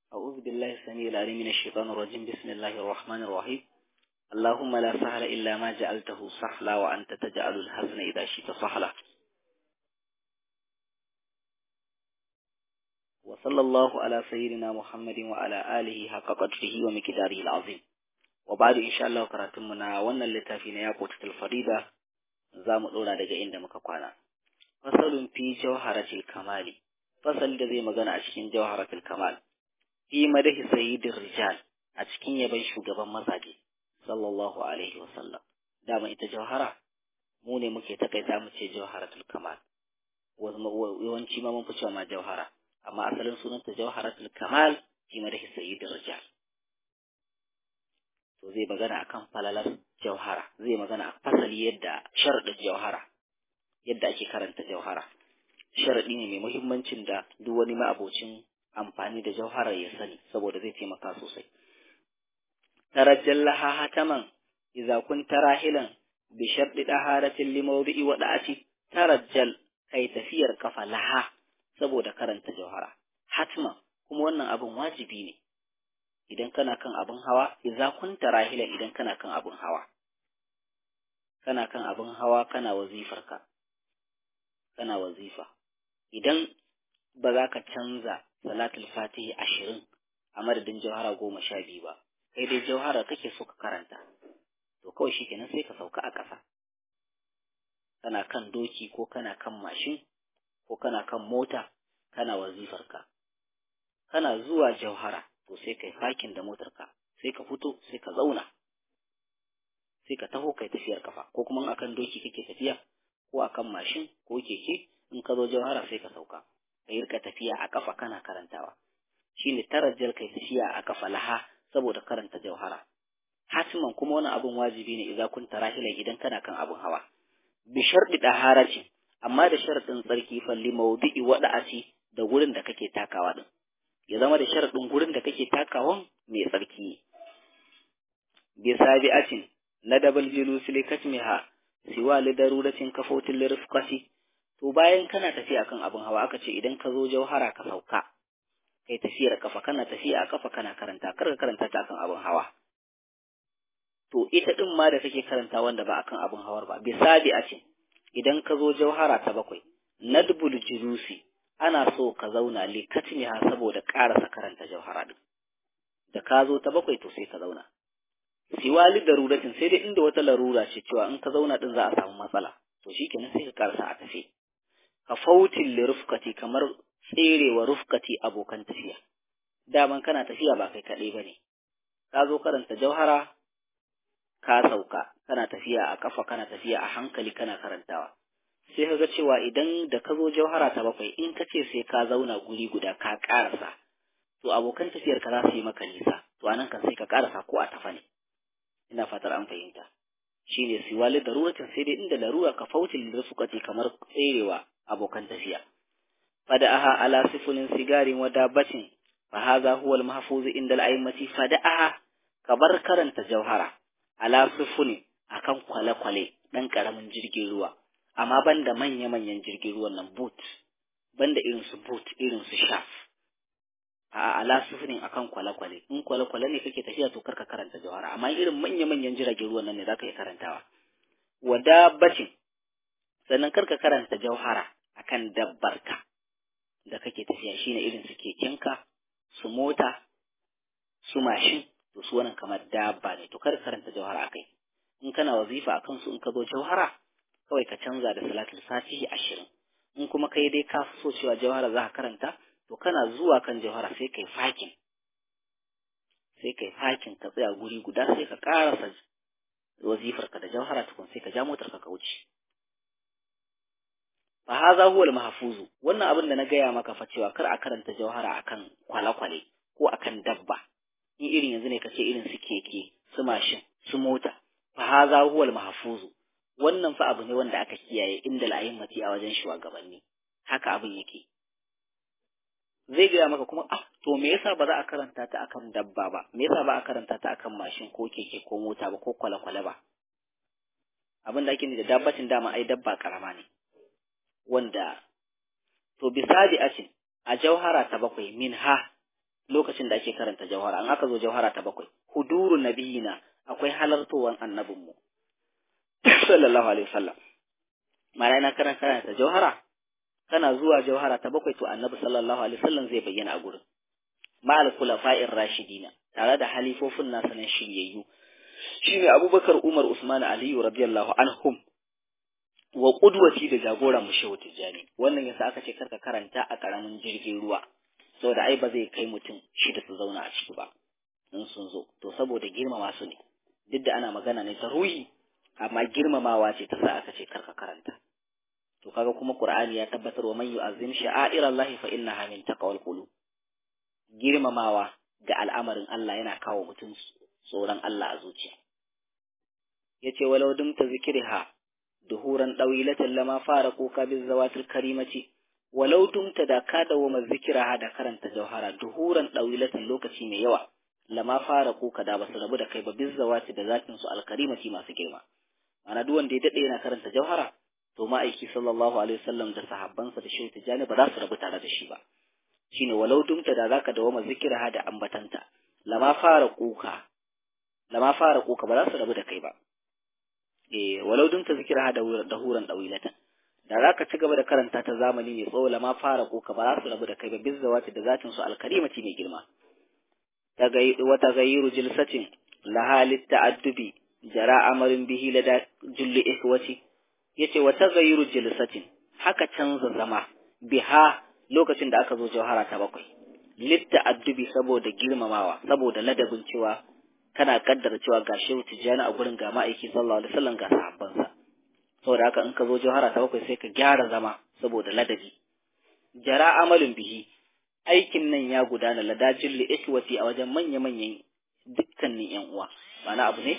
أعوذ بالله السميع العليم من الشيطان الرجيم بسم الله الرحمن الرحيم اللهم لا سهل إلا ما جعلته سهلا وأنت تجعل الحزن إذا شئت سهلا وصلى الله على سيدنا محمد وعلى آله حق قدره ومقداره العظيم وبعد إن شاء الله كراتمنا وانا اللتافين ياقوت الفريدة زام الأولى دقا إن مكقوانا فصل في جوهرة الكمال فصل دذي مغانا أشكين جوهرة الكمال fi madahi sayyidin rijal a cikin yaban shugaban mazaje sallallahu alaihi wasallam dama ita jawhara mu ne muke takaita mu ce jawharatul kamal yawanci ma mun fi cewa ma jawhara amma asalin sunanta jawharatul kamal fi madahi sayyidin rijal to zai magana akan falalar jawhara zai magana a fasali yadda sharadin jawhara yadda ake karanta jawhara sharadi ne mai muhimmancin da duk wani ma'abocin amfani da jauharar ya sani saboda zai taimaka sosai. Tarajjal laha hataman idza kunta rahilan bi sharɗi daharatin limawdi'i wa da'ati tarajjal kai tafiyar kafa laha saboda karanta jauhara. Hatman kuma wannan abin wajibi ne idan kana kan abin hawa idza kunta rahilan idan kana kan abin hawa. Kana kan abin hawa kana wazifarka. Kana wazifa. Idan ba za ka canza salatul fatihi ashirin a madadin jauhara goma sha biyu ba kai dai jauhara kake so ka karanta to kawai shi kenan sai ka sauka a ƙasa kana kan doki ko kana kan mashin ko kana kan mota kana wazifarka kana zuwa jauhara to sai kai fakin da motarka sai ka fito sai ka zauna sai ka taho kai tafiyar kafa ko kuma akan doki kake tafiya ko akan mashin ko keke in ka zo jauhara sai ka sauka ka yi rika tafiya a kafa kana karantawa shine tarajjal kai tafiya a kafa laha saboda karanta jauhara hatiman kuma wani abun wajibi ne idan kun tarahilan idan kana kan abun hawa bi sharɗi daharacin amma da sharɗin tsarki falli maudu'i wada'ati da gurin da kake takawa din ya zama da sharɗin gurin da kake takawan mai tsarki bi sabi'atin nadabal julusi likatmiha siwa lidaruratin kafotin lirfqati to bayan kana tafiya kan abin hawa aka ce idan ka zo jauhara ka sauka kai tafiyar kafa kana tafiya a kafa kana karanta kar ka karanta ta kan abin hawa to ita din ma da kake karanta wanda ba akan abin hawar ba bisabi a ce idan ka zo jauhara ta bakwai nadbul julusi ana so ka zauna likatmiha saboda karasa karanta jauhara din da ka zo ta bakwai to sai ka zauna siwali daruratin sai dai inda wata larura ce cewa in ka zauna din za a samu matsala to shikenan sai ka karasa a tafi ka fautin li rufkati kamar tserewa rufkati abokan tafiya daman kana tafiya ba kai kaɗai ba ne ka zo karanta jauhara ka sauka kana tafiya a kafa kana tafiya a hankali kana karantawa sai ka ga cewa idan da ka zo jauhara ta bakwai in ka ce sai ka zauna guri guda ka ƙarasa to abokan tafiyar ka za su yi maka nisa to anan kan sai ka ƙarasa ko a tafa ne ina fatar an fahimta shine siwali daruratin sai dai inda larura ka fautin da suka ce kamar tserewa abokan tafiya fada'aha ala sifulin sigarin wa dabbatin fa hadha huwa al-mahfuz inda al-a'immati fada'aha ka bar karanta jauhara ala sifulin akan kwale-kwale dan karamin jirgin ruwa amma banda manya-manyan jirgin ruwan nan boot banda irin su boot irin su shaf a ala sifulin akan kwale-kwale in kwale-kwale ne kake tafiya to karka karanta jauhara amma irin manya-manyan jiragen ruwan nan ne zaka yi karantawa wa dabbatin sannan karka karanta jauhara akan dabbarka da kake tafiya shine irin su kekenka su mota su mashin to su wannan kamar dabba ne to kar karanta jauhara akai in kana wazifa akan su in ka zo jauhara kawai ka canza da salatul fatihi ashirin in kuma kai dai ka so cewa jauhara za ka karanta to kana zuwa kan jauhara sai kai fakin sai kai fakin ka tsaya guri guda sai ka karasa wazifarka da jauhara tukun sai ka ja motar ka wuce fa hadha huwa al-mahfuz wannan abin da na gaya maka fa cewa kar a karanta jauhara akan kwale-kwale ko akan dabba in irin yanzu ne kace irin su keke su mashin su mota fa hadha huwa al-mahfuz wannan fa abu ne wanda aka kiyaye inda la'ayimmati a wajen shugabanni haka abin yake zai gaya maka kuma ah to me yasa ba za a karanta ta akan dabba ba me yasa ba a karanta ta akan mashin ko keke ko mota ba ko kwale-kwale ba abin da ake da dabbacin dama ai dabba karama ne wanda to bisabi acin a jauhara ta bakwai min ha lokacin da ake karanta jauhara an aka zo jauhara ta bakwai huduru nabiyina akwai halartowan annabinmu sallallahu alaihi wasallam ma'ana ina karan karanta jauhara kana zuwa jauhara ta bakwai to annabi sallallahu alaihi wasallam zai bayyana a gurin ma'al khulafa'ir rashidina tare da halifofin nasa nan shiryayyu shine abubakar umar usman aliyu radiyallahu anhum wa qudwati da jagoran mu shehu tijjani wannan yasa aka ce karka karanta a karamin jirgin ruwa saboda ai ba zai kai mutum shida su zauna a ciki ba in sun zo to saboda girmama su ne duk da ana magana ne ta ruhi amma girmamawa ce ta sa aka ce karka karanta to kaga kuma qur'ani ya tabbatar wa man yu'azzim sha'airallahi fa innaha min taqwal qulub girmamawa ga al'amarin Allah yana kawo mutum tsoron Allah a zuciya yace walau dumta zikriha duhuran dawilatan lama fara kuka biz zawatil karimati walau dumta da ka dawo ma zikiraha da karanta jauhara duhuran dawilatan lokaci mai yawa lama fara kuka da basu rabu da kai ba biz zawati da zakin su alkarimati masu girma ana duk wanda ya dade yana karanta jauhara to ma'aiki sallallahu alaihi wasallam da sahabbansa da shehu tijani ba za su rabu tare da shi ba shine walau dumta da zaka dawo ma zikiraha da ambatanta lama fara kuka lama fara kuka ba za su rabu da kai ba eh walau dumta zikiraha da dahuran dawilatan da za ka ci gaba da karanta ta zamani mai tsawo lama fara kuka ba za su rabu da kai ba bizzawati da zatin su alkarimati mai girma wata gayyiru jilsatin lahalit ta'addubi jara amarin bihi lada julli ikhwati yace wata gayyiru jilsatin haka canza zama biha lokacin da aka zo jawhara ta bakwai litta addubi saboda girmamawa saboda ladabin cewa kana kaddara cewa ga shehu tijjani a gurin ga ma'aiki sallallahu alaihi wasallam ga sahabbansa saboda haka in ka zo jawhara ta bakwai sai ka gyara zama saboda ladabi jara amalin bihi aikin nan ya gudana ladajin li ikwati a wajen manya-manyan dukkanin yan uwa ma'ana abu ne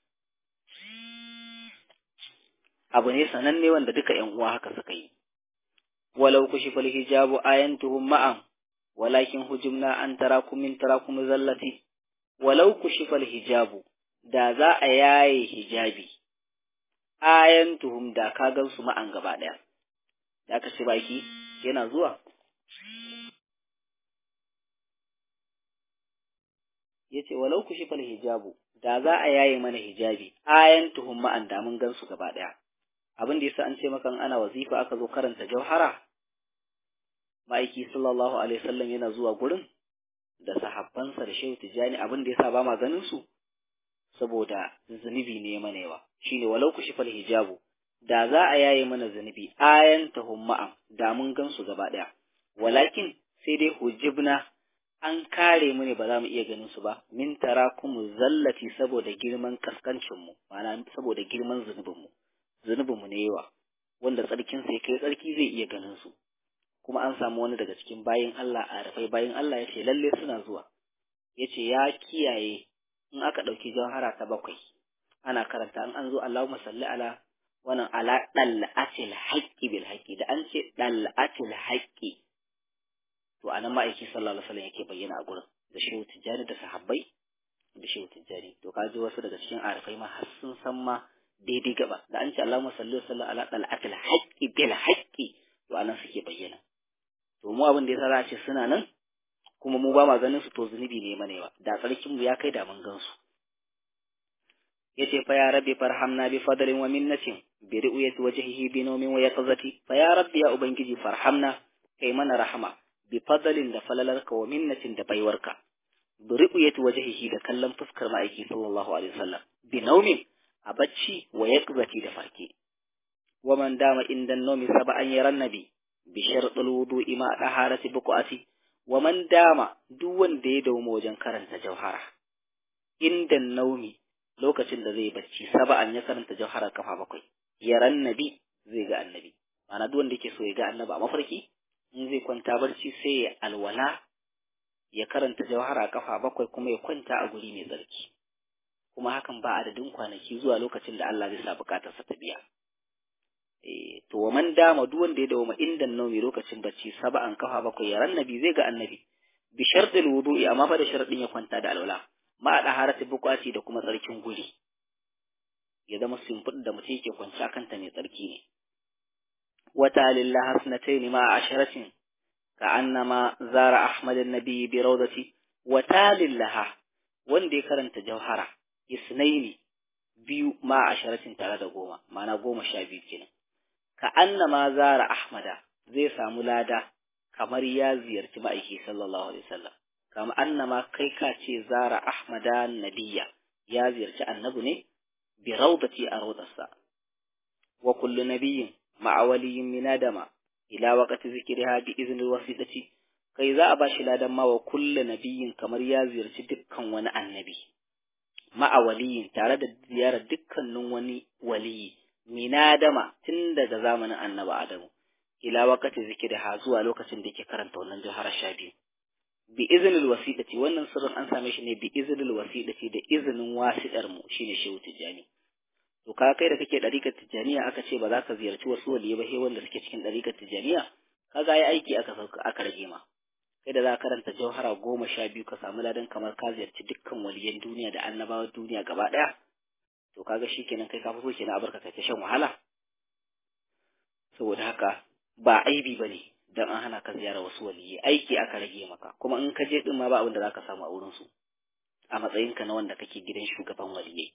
abu ne sananne wanda duka yan uwa haka suka yi walau kushifa hijabu ayantuhum ma'an walakin hujumna an tarakum min tarakum zallati walau kushifa hijabu da za a yaye hijabi ayantuhum da ka gan su ma'an gaba daya da ka ce baki yana zuwa yace walau kushifa hijabu da za a yaye mana hijabi ayantuhum ma'an da mun gan su gaba daya abin da yasa an ce maka ana wazifa aka zo karanta jauhara ma'aiki sallallahu alaihi wasallam yana zuwa gurin da sahabbansa da shehu tijani abin da yasa ba ma ganin su saboda zunubi ne mana yawa shine walau ku shifal hijabu da za a yaye mana zunubi ayan tahum ma'am da mun gan su gaba daya walakin sai dai hujibna an kare mu ne ba za mu iya ganin su ba min tarakumu zallati saboda girman kaskancin mu ma'ana saboda girman zunubin mu zunubin mu ne yawa wanda tsarkin sai kai tsarki zai iya ganin su kuma an samu wani daga cikin bayin Allah a rafai bayin Allah yace lalle suna zuwa yace ya kiyaye in aka ɗauki jawhara ta bakwai ana karanta an an zo Allahumma salli ala wannan ala dal'atil haqqi bil haqqi da an ce dal'atil haqqi to anan ma'aiki sallallahu alaihi wasallam yake bayyana a gurin da shehu tijjani da sahabbai da shehu tijjani to kaji wasu daga cikin arifai ma har sun san ma daidai gaba da an ce Allahumma salli wa sallam ala dal'atil haqqi bil haqqi to anan suke bayyana to mu abin da yasa za a ce suna nan kuma mu ba ma ganin su to zunubi ne mana yawa da tsarkin mu ya kai da mun gan su yace fa ya rabbi farhamna bi fadlin wa minnatin bi ru'yati wajhihi bi nawmin wa yaqzati fa ya rabbi ya ubangiji farhamna kai mana rahama bi fadlin da falalarka wa minnatin da baiwarka bi ru'yati wajhihi da kallon fuskar ma'aiki sallallahu alaihi wasallam bi nawmin a bacci wa yaqzati da farke wa man dama inda nawmi sab'an yaran nabi bi shartul wudu'i ma daharati buqati wa man dama duk wanda ya dauma wajen karanta jauhara inda naumi lokacin da zai bacci saba'an ya karanta jauhara kafa bakwai yaran nabi zai ga annabi ma'ana duk wanda yake so ya ga annabi a mafarki in zai kwanta barci sai ya alwala ya karanta jauhara kafa bakwai kuma ya kwanta a guri mai tsarki kuma hakan ba adadin kwanaki zuwa lokacin da Allah zai sa bukatarsa ta biya to wa man dama duk wanda ya dawo inda naumi lokacin bacci saba'an kafa bakwai yaran nabi zai ga annabi bi shartil wudu'i amma fa da sharadin ya kwanta da alwala ma a daharati buƙaci da kuma tsarkin guri ya zama simfud da mutum yake kwanci akan ta mai tsarki ne wata lillahi hasnatayn ma asharatin ka annama zara ahmad an-nabi bi rawdati wa talillaha wanda ya karanta jauhara isnaini biyu ma asharatin tare da goma ma'ana goma sha biyu kenan ka annama zara ahmada zai samu lada kamar ya ziyarci ma'aiki sallallahu alaihi wasallam kama annama kai ka ce zara ahmada nabiya ya ziyarci annabi ne bi rawdati a rawdarsa wa kullu nabiyyin ma'a waliyyin min adama ila waqti zikriha bi izni wasidati kai za a bashi ladan ma wa kullu nabiyyin kamar ya ziyarci dukkan wani annabi ma'a waliyin tare da ziyarar dukkanin wani waliyi minadama tun daga zamanin annabi Adamu ila wakati zikirha zuwa lokacin da yake karanta wannan jihar sha biyu bi iznil wasiɗati wannan sirrin an same shi ne bi iznil wasiɗati da izinin wasiɗar mu shine shehu tijjani to ka kai da kake ɗarikar tijjaniya aka ce ba za ka ziyarci wasu waliyi ba sai wanda suke cikin ɗarikar tijjaniya kaga yi aiki aka sauka aka rage ma kai da za ka karanta jauhara goma sha biyu ka samu ladan kamar ka ziyarci dukkan waliyan duniya da annabawan duniya gaba ɗaya to kaga shikenan kai ka fito kenan a barka kai ta shan wahala saboda haka ba aibi bane dan an hana ka ziyara wasu waliyi aiki aka rage maka kuma in ka je din ma ba abin da zaka samu a wurin su a matsayinka na wanda kake gidan shugaban waliyai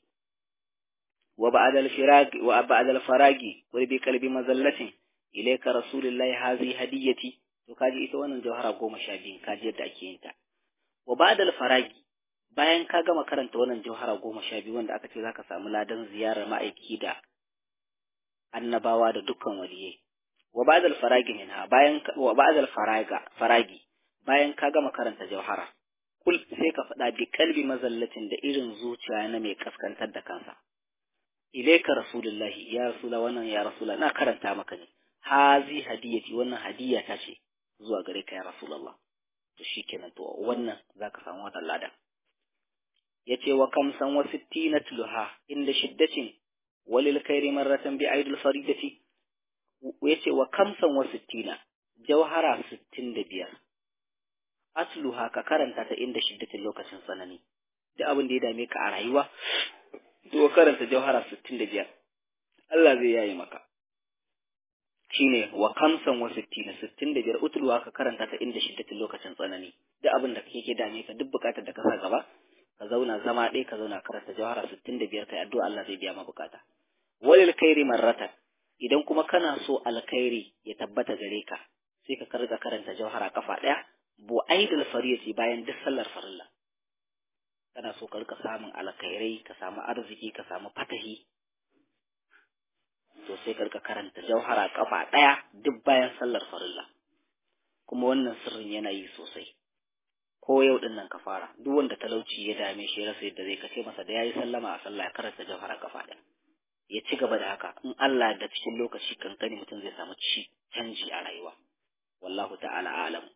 wa ba'da al-firagi wa ba'da al-faragi wa bi qalbi mazallatin ilayka rasulullahi hazi hadiyati to kaji ita wannan jawhara goma sha biyu kaji yadda ake yin ta wa ba'da al-faragi bayan ka gama karanta wannan jauhara goma sha biyu wanda aka ce za ka samu ladan ziyarar ma'aiki da annabawa da dukkan waliyai wa ba'dal faragi minha bayan wa ba'dal faraga faragi bayan ka gama karanta jauhara kul sai ka faɗa bi kalbi mazallatin da irin zuciya na mai kaskantar da kansa ilaika rasulullahi ya rasula wannan ya rasula na karanta maka ne hazi hadiyati wannan hadiya ta ce zuwa gare ka ya rasulullah to shikenan to wannan zaka samu wannan ladan yace wa kamsan wa sittina tuluha inda shiddatin walil khairi marratan bi aidil faridati yace wa kamsan wa sittina jawhara 65 atluha ka karanta ta inda shiddatin lokacin tsanani da abin da ya dame ka a rayuwa to karanta jawhara 65 Allah zai yayi maka shine wa kamsan wa sittina 65 utluha ka karanta ta inda shiddatin lokacin tsanani da abin da kake dame ka duk bukatar da ka sa gaba ka zauna zama ɗaya ka zauna karanta jawhara sittin da biyar kai addu'a Allah zai biya ma bukata walil khairi marratan idan kuma kana so alkhairi ya tabbata gare ka sai ka karga karanta jawhara kafa ɗaya bu aidul fariyati bayan duk sallar farilla kana so ka rika samun alkhairai ka samu arziki ka samu fatahi to sai ka rika karanta jawhara kafa ɗaya duk bayan sallar farilla kuma wannan sirrin yana yi sosai ko yau din nan ka fara duk wanda talauci ya dame shi rasa yadda zai kace masa da yayi sallama a sallah ya karanta jawhara kafa da ya ci gaba da haka in Allah da cikin lokaci kankani mutum zai samu ci canji a rayuwa wallahu ta'ala alam